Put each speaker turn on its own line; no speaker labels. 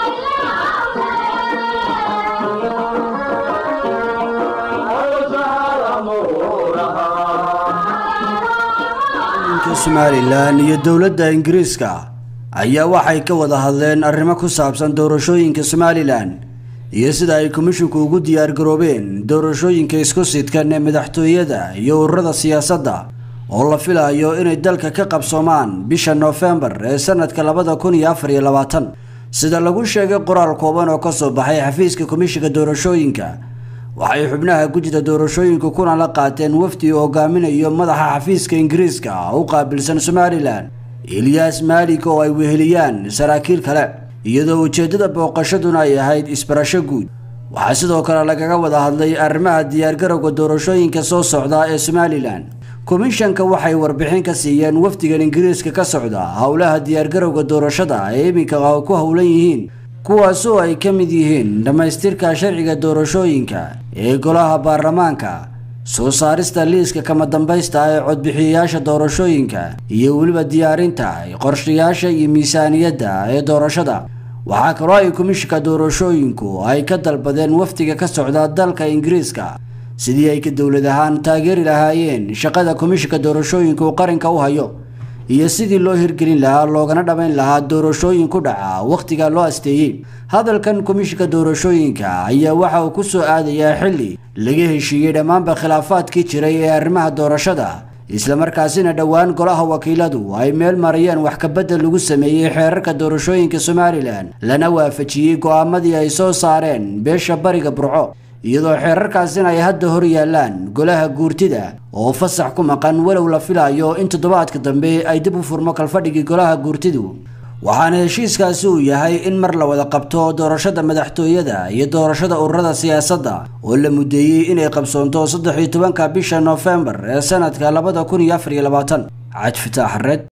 somalilan iyo dowladda ingiriiska ayaa waxay ka wada hadleen arrimo ku saabsan doorashooyinka somalilan iyo sida ay komishinku ugu diyaargaroobeen doorashooyinka isku sidkan ee madaxtooyada iyo ururada siyaasadda oo la filayo inay dalka ka qabsoomaan bisha noofembar ee sanadka labada kun iyo afar iyo labaatan sida lagu sheegay qoraal kooban oo kasoo baxay xafiiska komishinka doorashooyinka waxay xubnaha gujida doorashooyinka kuna la qaateen wafdi uu hogaaminayo madaxa xafiiska ingiriiska u qaabilsan somalilan eliyas maalik oo ay weheliyaan saraakiil kale iyadoo ujeeddada booqashaduna ay ahayd isbarasho guud waxaa sidoo kale lagaga wada hadlay arrimaha diyaargarowga doorashooyinka soo socda ee somalilan komishanka waxay warbixin ka siiyeen wafdigan ingiriiska ka socda howlaha diyaargarowga doorashada ee iminka ku howlan yihiin kuwaasoo ay ka mid yihiin dhammaystirka sharciga doorashooyinka ee golaha baarlamaanka soo saarista liiska kama dambaysta ee codbixiyayaasha doorashooyinka iyo weliba diyaarinta qorshayaasha iyo miisaaniyadda ee doorashada waxaa kaloo ay komishinka doorashooyinku ay ka dalbadeen wafdiga ka socda dalka ingiriiska sidii ay ka dowlad ahaan taageeri lahaayeen shaqada komishinka doorashooyinka uu qaranka u hayo iyo sidii loo hirgelin lahaa loogana dhammayn lahaa doorashooyin ku dhaca wakhtiga loo asteeyey hadalkan komishinka doorashooyinka ayaa waxa uu ku soo aadayaa xilli laga heshiiyey dhammaanba khilaafaadkii jiray ee arrimaha doorashada islamarkaasina dhowaan golaha wakiiladu ay meel marayeen wax kabedel lagu sameeyey xeerarka doorashooyinka somalilan lana waafajiyey go'aamadii ay soo saareen beesha bariga burco iyadoo xeerarkaasina ay hadda hor yaallaan golaha guurtida oo fasax ku maqan walow la filayo in toddobaadka dambe ay dib u furmo kalfadhigii golaha guurtidu waxaana heshiiskaasi uu yahay in mar la wada qabto doorashada madaxtooyada iyo doorashada ururada siyaasadda oo la mudeeyey inay qabsoonto saddex iyo tobanka bisha noofembar ee sanadka labada kun iyo afar iyo labaatan caj fitaax red